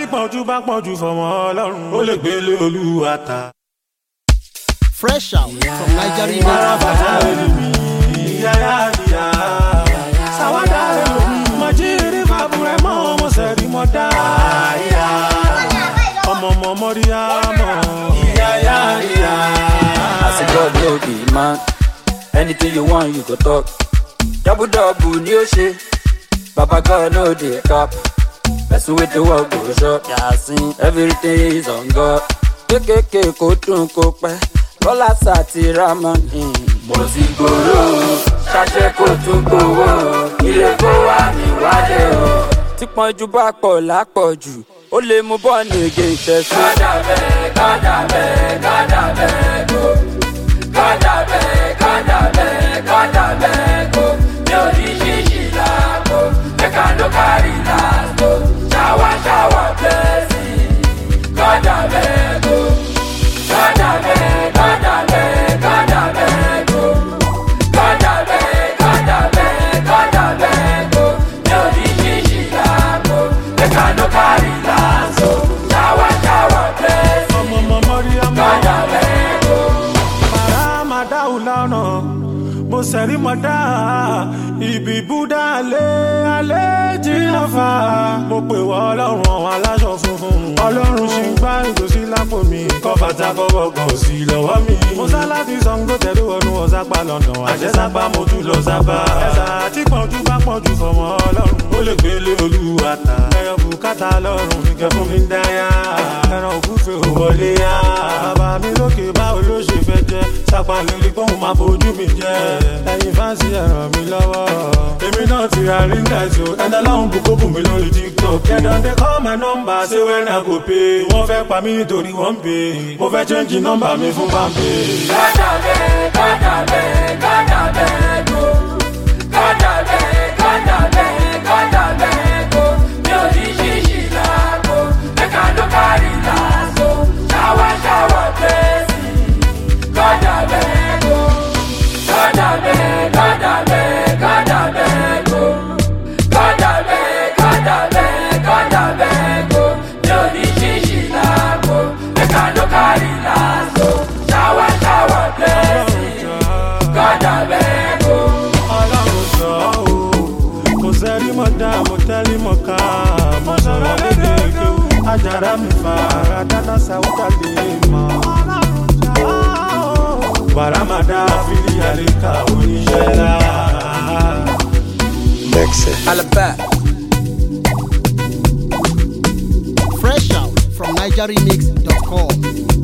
pọ̀jù bá pọ̀jù fọmọ ọlọ́run ó lè gbélé olúwa ta. Fresh out from Nigeria. Mara bàtà ẹlòmí yáyá yá. Sàwádà ẹlòmí mọ̀jírí fàbúrẹ́ mọ́ ọmọ sẹ̀rí mọ́ dá. Ọmọ ọmọ mọ́ríyá mọ́ yáyá yá. As a God no be man, anything you want you go talk. Double double ni o ṣe, Baba God no dey cap. Person wey dey work go shop, yasin everything is on God. Kékèké kó dùn kó pẹ́, Bọ́lá sàti Ramani. Mo ti gbòòrò, ṣàṣẹ kò tún gbòòrò, ilé kó wá mi wálé o. Tí pọ́njú bá pọ̀ lápọ̀jù, ó lè mú bọ́ọ̀nì ègé ìṣẹ́sí. Kọ́dà bẹ́ẹ̀, kọ́dà bẹ́ẹ̀, kọ́dà bẹ́ẹ̀ kó. Kọ́dà bẹ́ẹ̀, kọ́dà bẹ́ẹ̀, kọ́dà bẹ́ẹ̀ kó. Mi ò ní ṣíṣì láàbò, ẹ̀ka ló kárí láàbò. Ṣáwá ṣáwá blẹ́sì, kọ́dà bẹ́ẹ̀ kó. Kọ́dà bẹ́ẹ̀, kọ́dà bẹ́ẹ̀, kọ́dà bẹ́ẹ̀ kó. Kọ́dà bẹ́ẹ̀, kọ́dà bẹ́ẹ̀, kọ́dà bẹ́ẹ̀ kó. Mi ò ní ṣíṣì láàbò, ẹ̀ka ló kárí láàbò. Ṣáwá ṣáwá blẹ́sì, Ọmọ ọmọ mọ́ríyá mọ́. kọ́dà bẹ́ẹ̀ kó. Màrá máa dáhùn lọ́nà. Mo sẹ̀rí mọ́ dá ibi búdá alẹ́ alẹ́ jìnnà fa. Mo pè wọ́ ọlọ́run àwọn aláṣọ funfun. Ọlọ́run ṣì ń gbá ìgòsí lápò mi. Kọ́ bàtà kọ́bọ̀ kan sí lọ́wọ́ mi. Mo sá láti Ṣàngó tẹ̀lé wọnú ọ̀sápá London. Àjẹsápá mo tún lọ sábà. Ẹ̀sà tí pọ̀jù bá pọ̀jù fọmọ ọlọ́run. Ó lè gbélé olúwa ta. Ẹyọ bùkátà lọ́rùn mi kẹ́ fún mi dáyà. Ẹran òkúfe ò wọlé yá. Bàbá mi lókè báwo ló ṣe fẹ́ jẹ́? Sápá lórí pọ́ùn máa fojú mi jẹ́. Ẹyin fáǹsì ẹ ràn mí lọ́wọ́. Èmi náà ti ra ríńgà tí o. Ẹ̀dá láwọn bùkún bùn mi lórí TikTok. Kẹ̀dọ̀ dé call my number ṣé wẹ́n náà kò pé. Wọ́n fẹ́ pa mí nítorí wọ́n ń pè. Mo fẹ́ change nọ́mbà mi fún Bambi. Kọ́dà bẹ́ẹ̀, kọ́dà bẹ́ẹ̀, kọ́dà bẹ́ẹ̀ kó. Kọ́dà bẹ́ẹ̀, kọ́dà bẹ́ẹ̀, kọ́dà bẹ́ẹ̀ kó. Mi ò ní ṣíṣì láàbò, ẹ̀ka ló kárí láàbò. Ṣáwá ṣáwá blẹ́sì, kọ́dà bẹ́ẹ̀ kó. Kọ́dà bẹ́ẹ̀, kọ́dà bẹ́ẹ̀, kọ́dà bẹ́ẹ̀ kó. Kọ́dà bẹ́ẹ̀, kọ́dà bẹ́ẹ̀, kọ́dà bẹ́ẹ̀ kó. Mi ò ní ṣíṣì láàbò, ẹ̀ka ló kárí láàbò. Ṣáwá ṣáwá blẹ́sì, kọ́dà bẹ́ẹ̀ kó. Ọlọ́run sọ ọ́ o. Mo sẹ́rí mọ́ dá, mo tẹ́lí mọ́ ká. Mo sọ̀rọ̀ lédè kéwù. Ajára mi fa ara dáná sáwúdà lè mọ̀. Bàrámàdá fìlí àríkà oníṣẹ́ ńlá. Alaba. Fresh out from NigeriaMix.com.